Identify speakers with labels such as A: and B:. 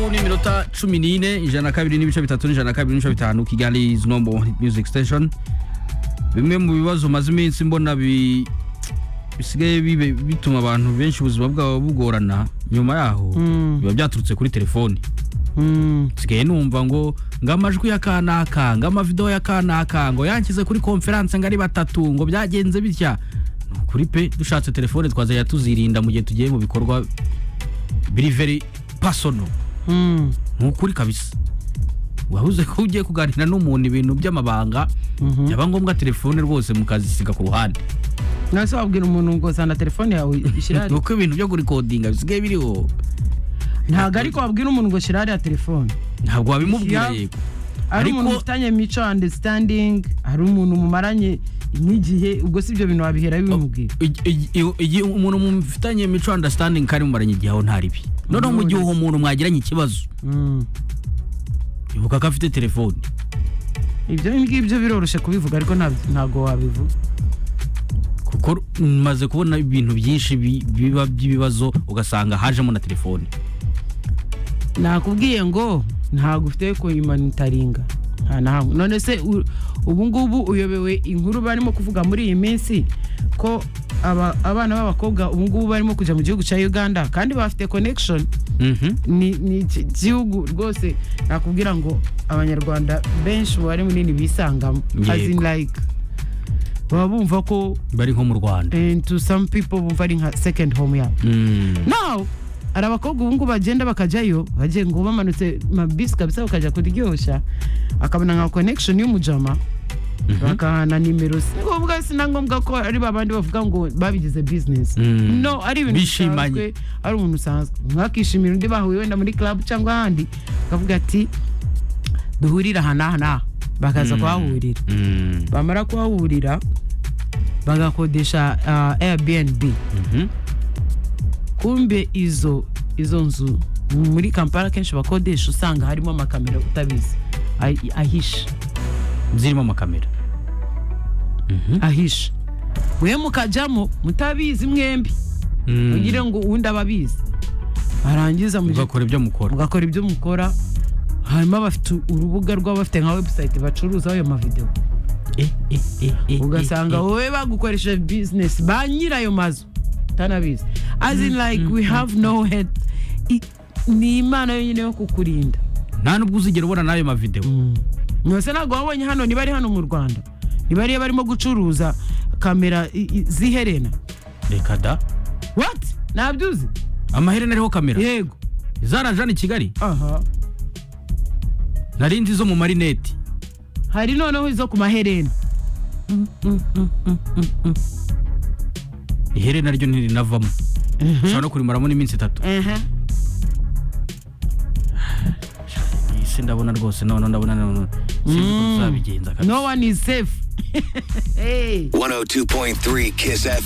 A: iminota cumi n'ine ijana na kabiri n'ibice bitatu n'ijana na kabiri n'ibice bitanu kigali is number one hit music station bimwe mu bibazo umaze iminsi mbona bi- bisigaye bibe- bituma abantu benshi ubuzima bwabo bugorana nyuma yaho biba byaturutse kuri telefoni nsigaye numva ngo ngo amajwi ya kanaka ngo amavidewo ya kanaka ngo yankize kuri konferanse ngo ari batatu ngo byagenze bitya ni ukuri pe dushatse telefone twazajya tuzirinda mu gihe tugiye mu bikorwa biri very personal ni ukuri kabisa wabuze ko ugiye kuganira n'umuntu ibintu by'amabanga byaba ngombwa telefone rwose mukazisiga ku ruhande
B: nase wabwira umuntu ngo zana telefone yawe ishyira
A: ni uko ibintu byo kurikodinga bisigaye biriho
B: ntabwo ariko wabwira umuntu ngo shyira hariya telefone
A: ntabwo wabimubwira
B: Ya-
A: yego
B: hari
A: Ariko-
B: umuntu ufitanye mico understanding hari umuntu mumaranye n'igihe ubwo si ibyo bintu wabihera bimubwira
A: Igi- igi- iyo- igihe umuntu mufitanye mico understanding kandi mumaranye igihe aho ntaribi noneho mu gihe uwo muntu mwagiranye ikibazo
B: Mm.
A: ibuka ko afite telefone
B: ibyo ngibyo biroroshye kubivuga ariko ntabwo- ntabwo wabivuga
A: kuko maze kubona ibintu byinshi bi- biba by'ibibazo ugasanga hajemo na telefone
B: nakubwiye ngo ntabwo ufite kuyimanitaringa nta na hamwe none se u- ubu ngubu uyobewe inkuru barimo kuvuga muri iyi minsi ko aba- abana b'abakobwa ubu ngubu barimo kujya mu gihugu cya uganda kandi bafite connection
A: Mhm.
B: ni ni iki gihugu rwose nakubwira ngo abanyarwanda benshi umubare munini bisangamo
A: Yego.
B: as in like baba bumva ko
A: bari nko mu rwanda
B: eh, to some people bumva ari nka second home yabo
A: Mm.
B: nawe hari abakobwa ubu ngubu bagenda bakajyayo bagiye ngo bamanutse mabisi kabisa bakajya kuryoshya akabona nka connection y'umujama bakahana nimero si ngombwa si na ngombwa ko ari babandi bavuga ngo babigize business
A: Mm.
B: no ari ibintu
A: Bishimanye.
B: bisanzwe ari umuntu usanzwe mwakishimira undi bahuye wenda muri club cyangwa ahandi akavuga ati duhurire aha n'aha n'aha bakaza kuhahurira
A: Mm.
B: bamara kuhahurira bagakodesha ah, airbnb
A: Mhm.
B: kumbe izo izo nzu muri kampala akenshi bakodesha usanga harimo amakamera utabizi ahi- ahishe
A: zirimo amakamera
B: ahishe mwe mukajyamo mutabizi mwembi
A: Mm.
B: mugire ngo uwundi ababizi barangiza mujye-
A: mugakora ibyo mukora
B: mugakora ibyo mukora hanyuma bafite urubuga rwaba bafite nka website bacuruzaho ayo mavidewo
A: Eh, eh, eh, eh,
B: ugasanga
A: eh,
B: wowe bagukoresheje bizinesi ba nyirayo mazu utanabizi as in like we have no head I- ni imana yonyine yo kukurinda
A: eh. nta nubwo uzigera ubona n'ayo mavidewo
B: mwese ntabwo wabonye hano niba ari hano mu rwanda niba ariyo barimo gucuruza kamera i- i- ziherena
A: reka da
B: what ntabyuzi
A: amaherena ariho kamera
B: yego
A: zarajana i kigali
B: aha
A: nari nzi zo mu marineti
B: hari noneho izo ku maherena
A: iherena ryo ntirinavamo ushobora no kurimaramo n'iminsi itatu
B: Ehe.
A: isi ndabona rwose none ndabona none sinzi uko tuzabigenza kabisa
B: no one is safe Hey.
C: 102.3 Kiss FM.